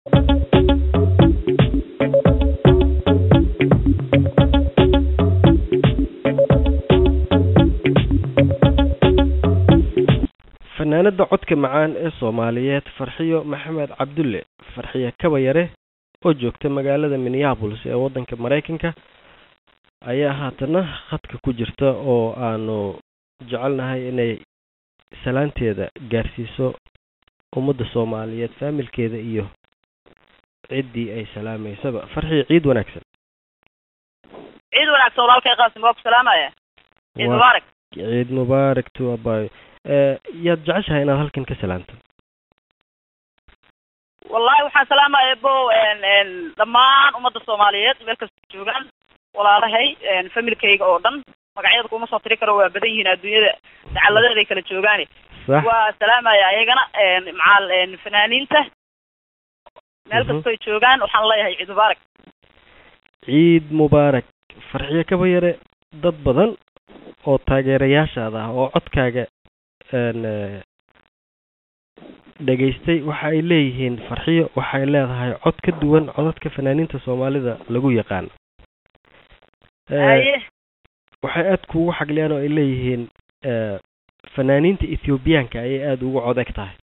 fanaanada codka macaan ee soomaaliyeed farxiyo maxamed cabdulle farxiyo kabayare oo joogta magaalada minneapolis ee waddanka maraykanka ayaa haatana khadka ku jirta oo aanu jecelnahay inay salaanteeda gaarsiiso ummadda soomaaliyeed faamilkeeda iyo ciddii ay salaamaysaba farxiyo ciid wanaagsan ciid wanaagsan walaalkay qaasim waa ku salaamaya ciid mubaarak ciid mubaarak to abayo yaad jeceshahay inaad halkan ka salaamto wallahi waxaan salaamaya bo dhammaan ummadda soomaaliyeed meel kasta joogaan walaalahay familkayga oo dhan magacyada kuma soo tiri karo waa badan yihiin adduunyada dacaladeeday kala joogaane sax waa salaamaya ayagana macal fanaaniinta meel kastoy joogaan waxaan leeyahay ciid mubaarak ciid mubaarak farxiyo kabayare dad badan oo taageerayaashaada ah oo codkaaga dhegaystay waxa ay leeyihiin farxiyo waxay leedahay cod ka duwan codadka fanaaniinta soomaalida lagu yaqaan haye waxay aada kuugu xagliyaan oo ay leeyihiin fanaaniinta ethoobiyaanka ayay aada ugu cod eg tahay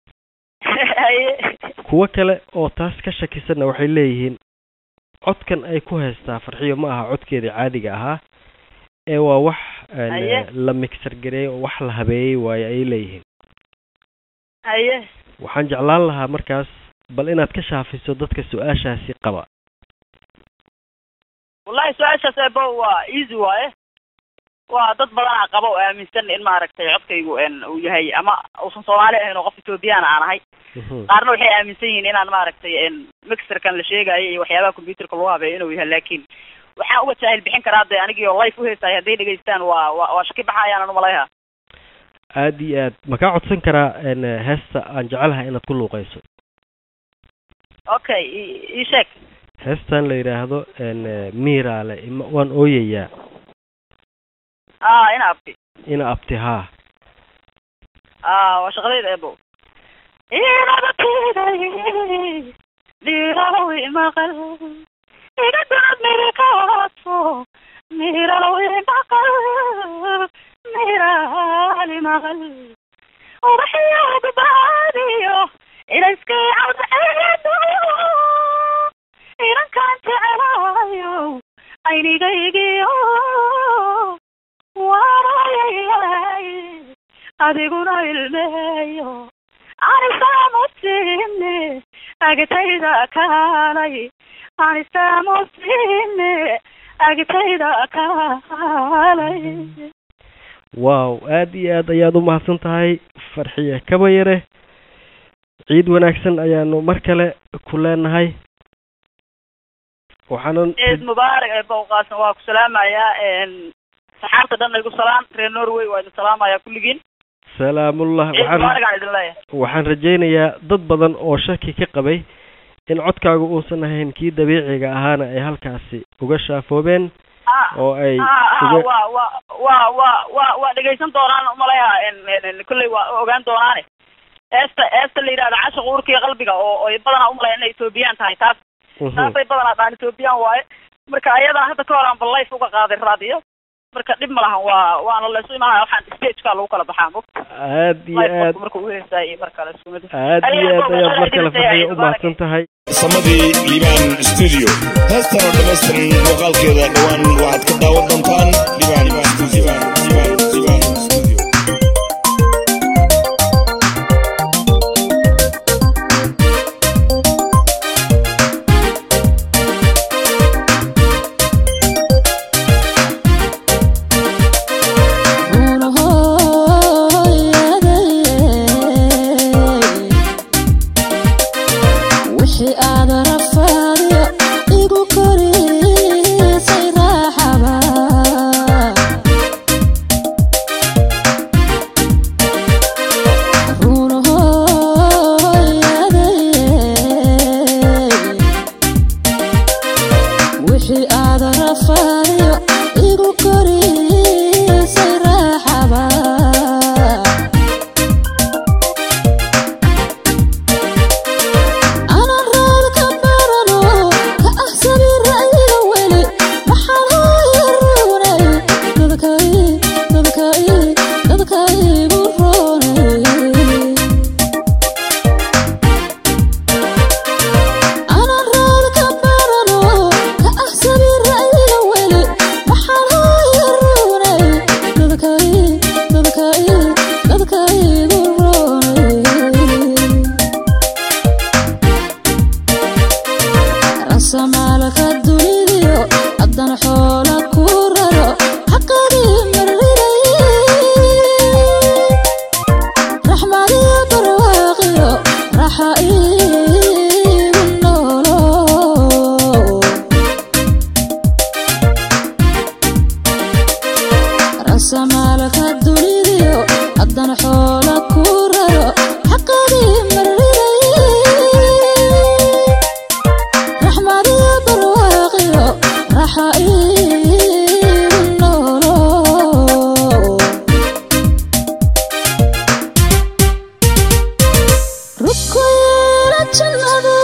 haye kuwo kale oo taas ka shakisanna waxay leeyihiin codkan ay ku haystaa farxiyo ma aha codkeeda caadiga ahaa ee waa wax Haye. la mixer gareeyey oo wax la habeeyey waaye ayay leeyihiin haye waxaan jeclaan lahaa markaas bal inaad ka shaafiso dadka su-aashaasi qaba wallahi su-aashaas ebo waa easy waaye waa dad badanaa qaba oo aaminsan in maaragtay codkaygu uu yahay ama uusan soomaali ahayn oo qof ethoobiyan aan ahay Mhm. qaarna waxay aaminsan yihiin inaan maaragtay mixerkan la sheegayo iyo waxyaabaha computerka lagu habeeyo inuu yahay laakiin waxaan uga jaahil bixin karaa de anigii oo life uheysay hadday dhegaystaan waa waa waa shaki baxayaan umaleha aada iyo aad ma kaa codsan karaa n heesta aan jecelahay inaad ku luuqayso okay i- ii sheeg heestan la yidhaahdo n miiraale ima waan ooyayaa ah ina abti ina abti haa ah waa shaqadayda ebo inabatiday mirawi maqal iga dad mirikaaso mirawi maqal mirali maqal ubaxyo badbaadiyo ilaskay cadceedo inankaan jecelayo aynigaygiyo waanayay adiguna ilmeeyo anisamusine agtayda kaalay anisamusine agtayda kaalay wow aada iyo aad ayaad u mahadsan tahay farxiye kabayare ciid wanaagsan ayaanu mar kale ku leenahay waxaanan ciid mubaarak ee bowqaasan waa ku salaamayaa saxaabta dhan igu salaam reer norway waa idin salaamayaa kulligiin salaamullah ciid waxaan mubaarak aan idin leeyahay waxaan rajaynayaa dad badan oo shaki ka qabay in codkaagu uusan ahayn kii dabiiciga ahaana ay halkaasi uga shaafoobeen ah oo ay ah ah uga waa waa waa waa waa waa dhegaysan doonaan umaleha kolley waa ogaan doonaane eesta eesta la yidhahda cashiq uurkiiyo qalbiga oo oy badanaa umalaya inay etoobiyaan tahay taas Mhm. taasay badanaa dhaan etoobiyaan waaye marka ayadana hadda ka hor aan ballayf uga qaaday raadiyo marka dhib ma lahan waa waana laysu imaanaya waxaan stageka lagu kala baxaa mog aad iyo aad life marka uheysay iyo mar kale isku mid aad iyo aad ayaad mar kale farxiyo u mahadsan tahay samadii liibaan studio heestan oo dhammaystiran muuqaalkeeda dhowaan waxaad ka daawan doontaan liibaan studio liibaan liibaan studio wixii aad rafaadiyo igu korisay raaxaba wixii aad rafaadiyo igu korisay raaxaba anan rasamaalka dunidiyo haddana xoola ku raro xaqadii marriday raxmadiyo barwaaqiyo raxa iigu noolo rasamaalka dunidiyo haddana xoola ku raro xaqadii marriday raxmadiyo barwaaqiyo raxa iigu noolo rukoyla jannadu